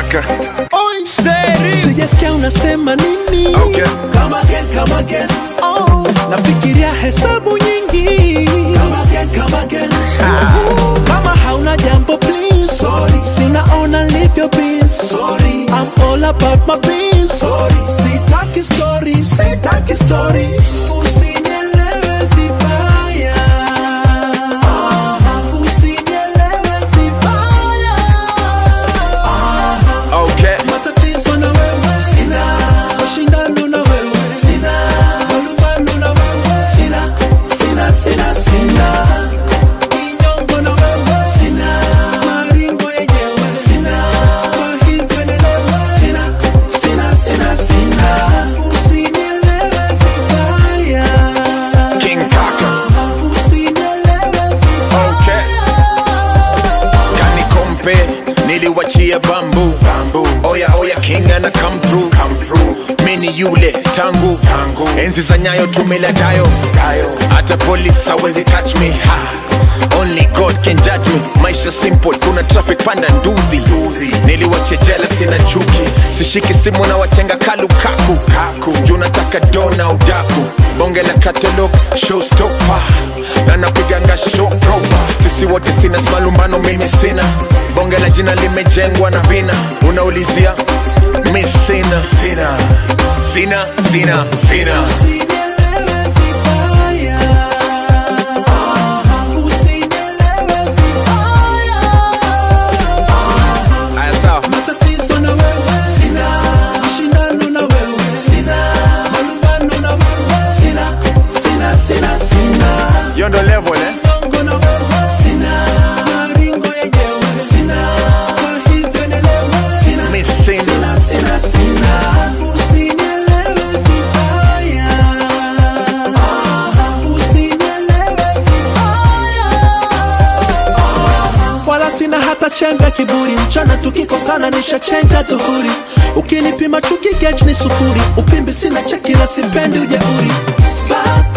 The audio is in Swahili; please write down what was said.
kaka sijasikia unasema nini Okay. come again, come again. Oh, nafikiria hesabu nyingi come again, come again. kama hauna jambo please Sorry. sinaona live your peace Sorry. I'm all about my peace Sorry. sitaki story sitaki story Usinielewe vibaya. Usinielewe vibaya. okay matatizo na wewe sina mashindano na wewe sina malumbano na wewe sina sina sina sina kinyongo na wewe sina maringo yenyewe sina kwa hivyo nielewe sina sina sina sina usinielewe vibaya king kaka usinielewe okay kani kompe niliwachia bambu bambu oya oya king ana come through come through mini yule tangu tangu enzi za nyayo tumela dayo dayo hata police hawezi touch me ha only god can judge me maisha simple kuna traffic panda ndudhi niliwachejela sina chuki sishiki simu na wachenga kalukaku kaku juu nataka dona udaku bonge la catalog showstopper na napiganga show proper sisi wote sina malumbano mimi sina bonge la jina limejengwa na vina unaulizia mi sina sina sina sina sina Usinielewe vibaya. Usinielewe vibaya. aya sawa Matatizo na wewe sina, mashindano na wewe sina, malumbano na wewe sina, sina, sina, sina. hiyo ndo level eh? Nyongo na wewe sina, maringo yenyewe sina, kwa hivyo nielewe sina, Mi sina. sina, sina, sina. Usinielewe vibaya. Usinielewe vibaya. wala sina hata chembe kiburi mchana tukikosana nishachenja dhuhuri ukinipima chuki gauge ni sufuri upimbi sina cheki na sipendi ujeuri Bad